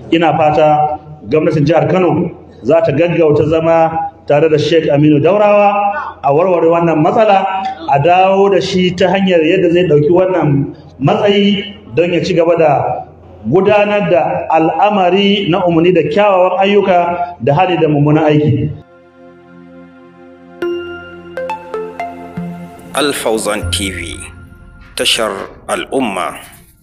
ina fata gwamnatin jihar Kano za ta gaggauta zama tare da Sheikh Aminu Daurawa a warware wannan matsala a dawo da shi ta hanyar yadda zai ɗauki wannan matsayi don ya ci gaba da gudanar da al'amari na umarni da kyawawan ayyuka da hali da mummunan aiki. Alfauzan TV tashar al'umma.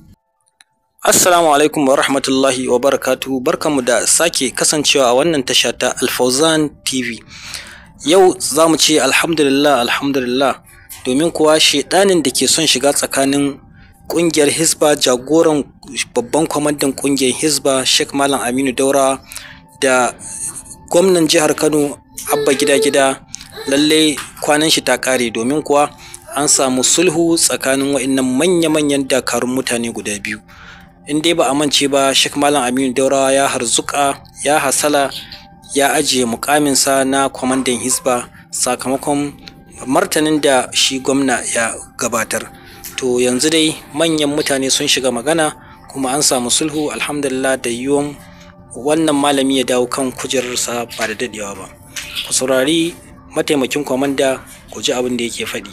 Assalamu alaikum wa rahmatullahi wa barakatuhu barkamu da sake kasancewa a wannan tasha ta Alfauzan TV. Yau za mu ce alhamdulillah alhamdulillah domin kuwa shedanin da ke son shiga tsakanin kungiyar Hisba jagoran babban kwamandan kungiyar Hisba Sheikh Malam Aminu Daura da gwamnan jihar Kano Abba Gida Gida lallai kwanan shi ta kare domin kuwa an samu sulhu tsakanin wa'annan manya-manyan dakarun mutane guda biyu in dai ba a mance ba Sheikh Malam Aminu Daurawa ya harzuka ya hasala ya ajiye mukaminsa na kwamandan Hisba sakamakon martanin da shi gwamna ya gabatar to yanzu dai manyan mutane sun shiga magana kuma an samu sulhu alhamdulillah da yiwuwan wannan malami ya dawo kan kujerarsa ba da dadewa ba ku saurari mataimakin kwamanda ku ji abin da yake faɗi.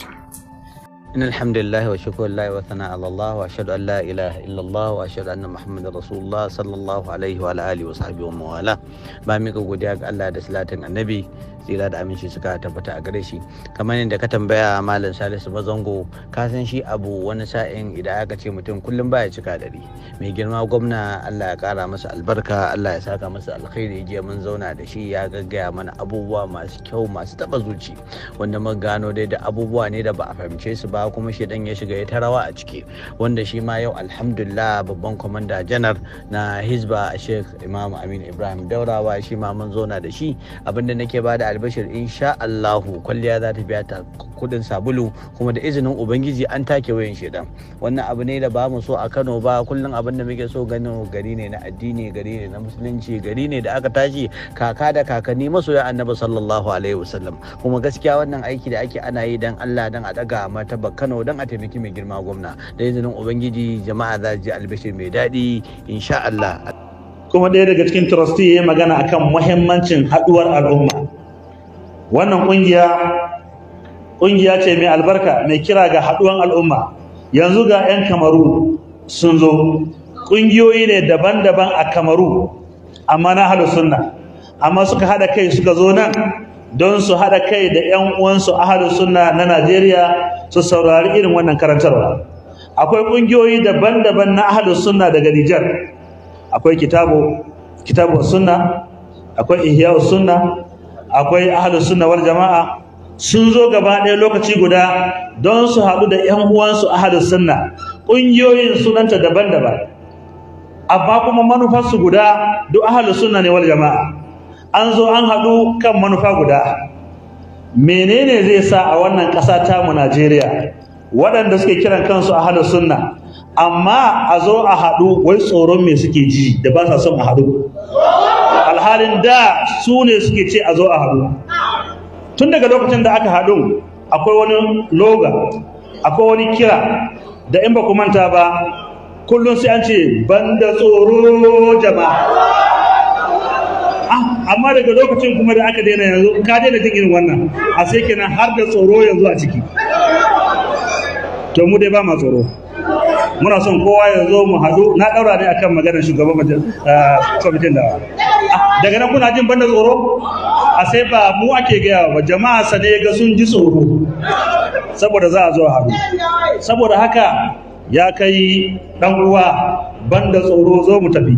إن الحمد لله وشكر الله وثناء على الله وأشهد أن لا إله إلا الله وأشهد أن محمد رسول الله صلى الله عليه وعلى آله وصحبه ومن والاه ba mika godiya ga Allah da salatin annabi tsira da aminci suka tabbata a gare shi kamar yadda ka tambaya malam salisu mazango ka san shi abu wani sa'in idan aka ce mutum kullum baya cika dari mai girma gwamna Allah ya kara masa albarka Allah ya saka masa alkhairi jiya mun zauna da shi ya gaggaya mana abubuwa masu kyau masu taba zuci wanda mun gano dai da abubuwa ne da ba a fahimce su ba kuma shi dan ya shiga ya ta rawa a ciki wanda shi ma yau alhamdulillah babban kwamanda janar na hizba sheikh imam amin ibrahim daurawa shi ma mun zauna da shi abinda nake bada albashir insha Allahu kwalliya za ta biya ta kudin sabulu kuma da izinin ubangiji an take wayan shedan wannan abu ne da ba mu so a Kano ba kullum abin da muke so ganin gari ne na addini gari ne na musulunci gari ne da aka tashi kaka da kakanni masoya annabi sallallahu alaihi wasallam kuma gaskiya wannan aiki da ake ana yi dan Allah dan a daga martaba Kano dan a taimaki mai girma gwamna da izinin ubangiji jama'a za ji albashir mai daɗi insha Allah kuma ɗaya daga cikin trustee ya yi magana akan muhimmancin haɗuwar al'umma wannan ƙungiya ƙungiya ce mai albarka mai kira ga haɗuwan al'umma yanzu ga 'yan kamaru sun zo ƙungiyoyi ne daban-daban a kamaru amma na halu sunna amma suka haɗa kai suka zo nan don su haɗa kai da 'yan uwansu ahalu sunna na najeriya su saurari irin wannan karantarwa akwai ƙungiyoyi daban-daban na ahalu sunna daga nijar akwai kitabu kitabu sunna akwai ihya sunna akwai ahlus sunna wal jama'a sun zo gaba ɗaya lokaci guda don su haɗu da ƴan uwansu ahlus sunna ƙungiyoyin sunanta daban-daban amma kuma manufarsu guda duk ahlus sunna ne wal jama'a an zo an haɗu kan manufa guda menene zai sa a wannan ƙasa tamu Najeriya waɗanda suke kiran kansu ahlus sunna amma a zo a haɗu wai tsoron me suke ji da ba sa son a haɗu alhalin da su ne suke ce a zo a haɗu tun daga lokacin da aka haɗu akwai wani loga akwai wani kira da in ba ku manta ba kullum sai an ce banda tsoro jama'a amma daga lokacin kuma da aka daina yanzu ka daina jin irin wannan a sai kenan har da tsoro yanzu a ciki to mu dai ba ma tsoro muna son kowa ya zo mu haɗu na ɗaura ne akan maganar shugaban kwamitin da daga nan kuna jin banda tsoro a sai ba mu ake gaya ba jama'a sa ne ga sun ji tsoro saboda za a zo haɗu saboda haka ya kai ɗan uwa banda tsoro zo mu tafi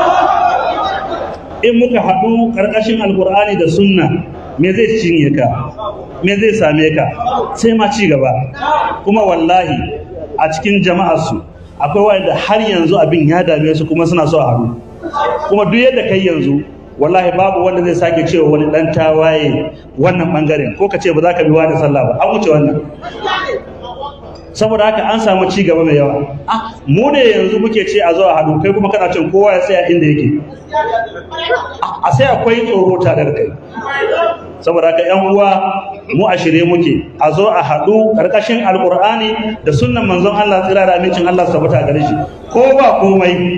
in muka haɗu ƙarƙashin alƙur'ani da sunna me zai cinye ka me zai same ka sai ma ci gaba kuma wallahi a cikin jama'arsu akwai wanda har yanzu abin ya dame su kuma suna so a haɗu kuma duk yadda kai yanzu wallahi babu wanda zai sake cewa wani dan tawaye wannan bangaren ko ka ce ba za ka bi wani sallah ba an wuce wannan saboda haka an samu ci gaba mai yawa mu ne yanzu muke ce a zo a haɗu kai kuma kana cin kowa ya tsaya inda yake a sai akwai tsoro tare da kai saboda haka yan uwa mu a shirye muke a zo a haɗu ƙarƙashin alƙur'ani da sunnan manzon Allah tsira da amincin Allah su tabbata gare shi ko ba komai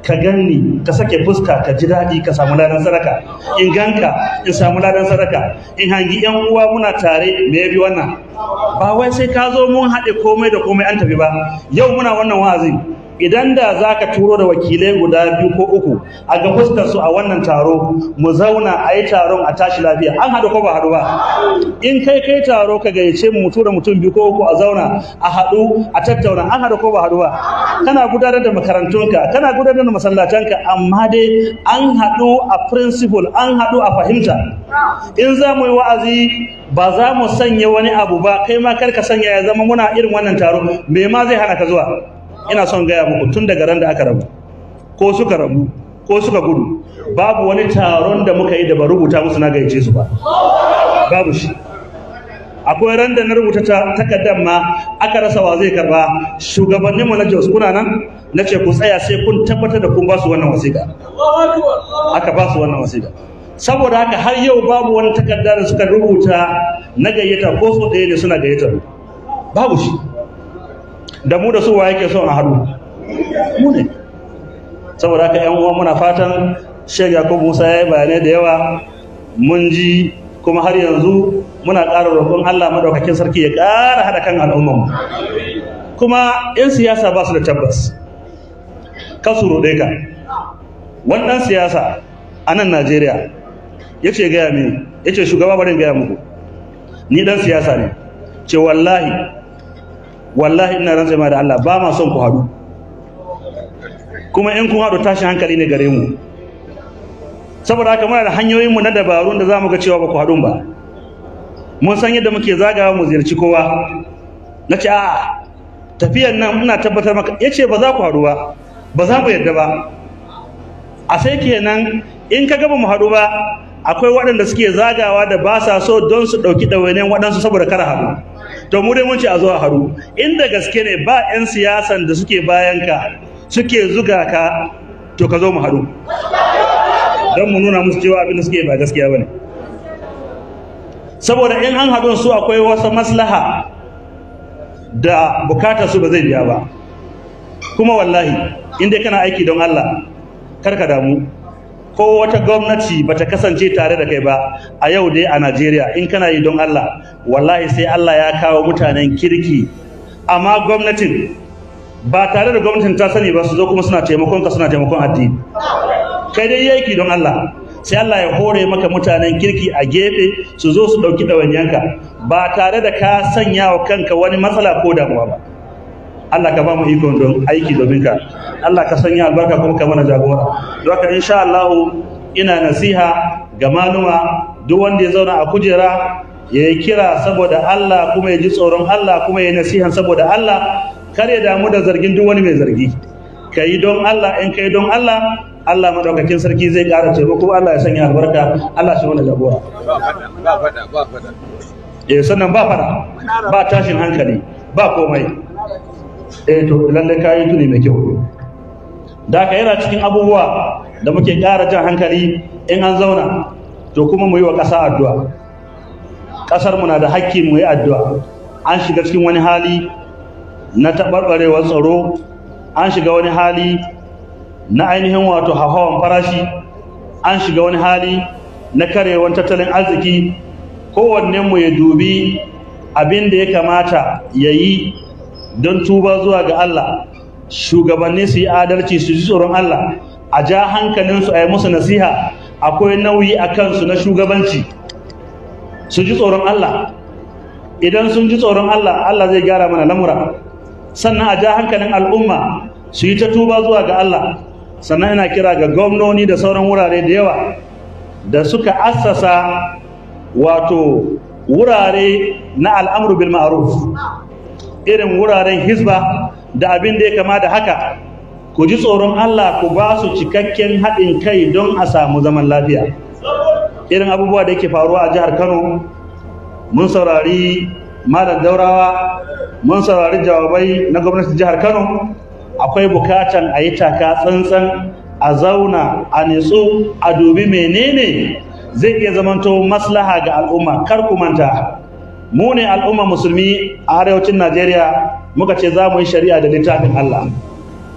ka ganni ka sake fuska ka ji daɗi ka samu ladan sadaka in ganka in samu ladan sadaka in hangi yan uwa muna tare me yafi wannan ba wai sai ka zo mun haɗe komai da komai an tafi ba yau muna wannan wa'azi idan da za ka turo da wakilai guda biyu ko uku a ga fuskar su a wannan taro mu zauna a yi taron a tashi lafiya an haɗu ko ba haɗu ba in kai kai taro ka gayyace mu tura mutum biyu ko uku a zauna a haɗu a tattauna an haɗu ko ba haɗu ba kana gudanar da makarantunka kana gudanar da masallatanka amma dai an haɗu a principle an haɗu a fahimta in za mu yi wa'azi ba za mu sanya wani abu ba kai ma kar ka sanya ya zama muna irin wannan taro me ma zai hana ka zuwa ina son gaya muku tun daga ran da aka rabu ko suka rabu ko suka gudu babu wani taron da muka yi da ba rubuta musu na gayyace su ba babu shi akwai ran da na rubuta takardar ma aka rasa wa zai karba shugabannin mu na Jos kuna nan na ce ku tsaya sai kun tabbatar da kun ba su wannan wasiƙa aka ba su wannan wasiƙa saboda haka har yau babu wani takarda da suka rubuta na gayyata ko so ɗaya ne suna gayyata babu shi da mu da su wa yake son a haɗu mu ne saboda haka yan uwa muna fatan Sheikh Yakubu Musa ya yi bayanai da yawa mun ji kuma har yanzu muna ƙara roƙon Allah madaukakin sarki ya ƙara haɗa kan al'ummar mu kuma 'yan siyasa ba su da tabbas ka su roɗe ka wani ɗan siyasa a nan Najeriya ya ce gaya mini ya ce shugaba barin gaya muku ni ɗan siyasa ne ce wallahi wallahi ina rantsa ma da Allah ba ma son ku haɗu kuma in kun haɗu tashin hankali ne gare mu saboda haka muna da hanyoyinmu na dabarun da za mu ga cewa ba ku haɗu ba mun san yadda muke zagawa mu ziyarci kowa na ce a tafiyan nan ina tabbatar maka ya ce ba za ku haɗu ba ba za mu yadda ba a sai kenan in ka gaba mu haɗu ba akwai waɗanda suke zagawa da ba sa so don su ɗauki ɗawainiyar waɗansu saboda kar haɗu to mu dai mun ce a zo a haɗu inda gaske ne ba 'yan siyasan da suke bayan ka suke zuga ka to ka zo mu haɗu don mu nuna musu cewa abin da suke ba gaskiya ba ne saboda in an haɗu su akwai wasu maslaha da bukatar su ba zai biya ba kuma wallahi inda kana aiki don Allah kar ka damu ko wata gwamnati bata kasance tare da kai ba a yau dai a Najeriya in kana yi don Allah wallahi sai Allah ya kawo mutanen kirki amma gwamnatin ba tare da gwamnatin ta sani ba su zo kuma suna taimakon ka suna taimakon addini kai dai yaki don Allah sai Allah ya hore maka mutanen kirki a gefe su zo su ɗauki ɗawainiyanka ba tare da ka sanya wa kanka wani matsala ko damuwa ba Allah ka ba mu ikon don aiki domin ka Allah ka sanya albarka kuma ka mana jagora don haka insha Allah ina nasiha ga maluma duk wanda ya zauna a kujera ya yi kira saboda Allah kuma ya ji tsoron Allah kuma ya yi nasihan saboda Allah kar ya damu da zargin duk wani mai zargi ka yi don Allah in ka yi don Allah Allah madaukakin sarki zai ƙara taimako Allah ya sanya albarka Allah shi mana jagora eh sannan ba fara ba tashin hankali ba komai eh to lalle kayi tuni mai kyau da ka yana cikin abubuwa da muke ƙara jan hankali in an zauna to kuma mu yi wa ƙasa addu'a ƙasar mu na da hakki mu yi addu'a an shiga cikin wani hali na taɓarɓarewar tsaro an shiga wani hali na ainihin wato hawan farashi an shiga wani hali na karewar tattalin arziki mu ya dubi abin da ya kamata ya yi don tuba zuwa ga Allah shugabanni su yi adalci su ji tsoron Allah a ja hankalinsu a yi musu nasiha akwai nauyi a kansu na shugabanci su ji tsoron Allah idan sun ji tsoron Allah Allah zai gyara mana lamura sannan a ja hankalin al'umma su yi ta tuba zuwa ga Allah sannan ina kira ga gwamnoni da sauran wurare da yawa da suka assasa wato wurare na al'amru bil ma'ruf irin wuraren hizba da abin da ya kama da haka ku ji tsoron Allah ku ba su cikakken haɗin kai don a samu zaman lafiya irin abubuwa da yake faruwa a jihar Kano mun saurari malam daurawa mun saurari jawabai na gwamnatin jihar Kano akwai bukatan a yi taka tsantsan a zauna a nitsu a dubi menene zai iya zamanto maslaha ga al'umma kar ku manta mu ne al'umma musulmi a arewacin Najeriya muka ce za mu yi shari'a da littafin Allah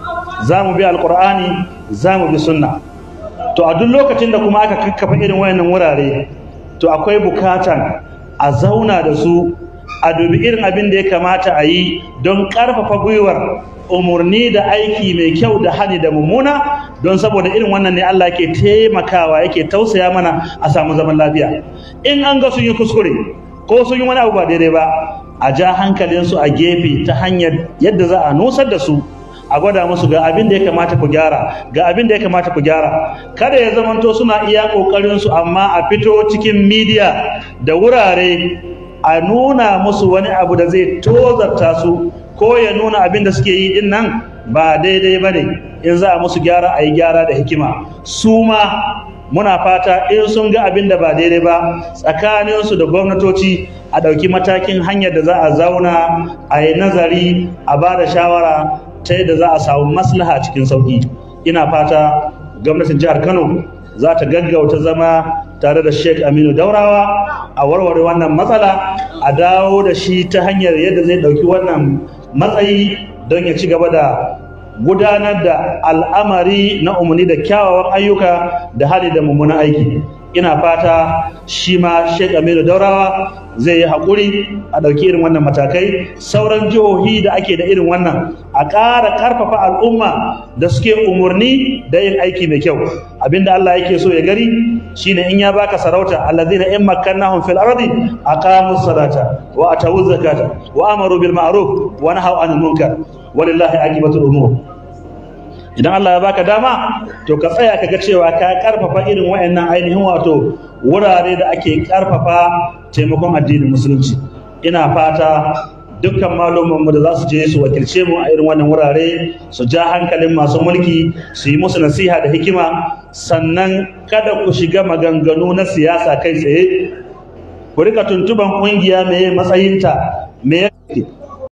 za mu bi alkur'ani za mu bi sunna to a duk lokacin da kuma aka kakkafa irin wayannan wurare to akwai bukatan a zauna da su a dubi irin abin da ya kamata a yi don ƙarfafa gwiwar umarni da aiki mai kyau da hani da mummuna don saboda irin wannan ne Allah ke taimakawa yake tausaya mana a samu zaman lafiya in an ga sun yi kuskure ko sun yi wani abu ba daidai ba a ja hankalinsu a gefe ta hanyar yadda za a nusar da su a gwada musu ga abin da ya kamata ku gyara ga abin da ya kamata ku gyara kada ya zamanto suna iya kokarin su amma a fito cikin media da wurare a nuna musu wani abu da zai tozarta su ko ya nuna abin da suke yi din nan ba daidai bane in za a musu gyara a yi gyara da hikima su ma muna fata in sun ga abin da ba daidai ba tsakaninsu da gwamnatoci a ɗauki matakin hanyar da za a zauna a yi nazari a ba da shawara ta yadda za a samu maslaha cikin sauki ina fata gwamnatin jihar kano za ta gaggauta zama tare da sheik aminu daurawa a warware wannan matsala a dawo da shi ta hanyar yadda zai ɗauki wannan matsayi don ya ci gaba da gudanar da al'amari na umarni da kyawawan ayyuka da hali da mummunan aiki ina fata shi ma Sheikh Aminu Daurawa zai yi haƙuri a ɗauki irin wannan matakai sauran jihohi da ake da irin wannan a ƙara ƙarfafa al'umma da suke umarni da yin aiki mai kyau abinda Allah yake so ya gari shine in ya baka sarauta allazina in makkannahum fil ardi aqamus salata wa atawuz zakata wa amaru bil ma'ruf wa nahaw anil munkar walillahi aqibatul umur idan Allah ya baka dama to ka tsaya ka ga cewa ka karfafa irin wayannan ainihin wato wurare da ake karfafa taimakon addinin musulunci ina fata dukkan mu da za su je su wakilce mu a irin wannan wurare su ja hankalin masu mulki su yi musu nasiha da hikima sannan kada ku shiga maganganu na siyasa kai tsaye ku rika tuntuban kungiya me matsayinta me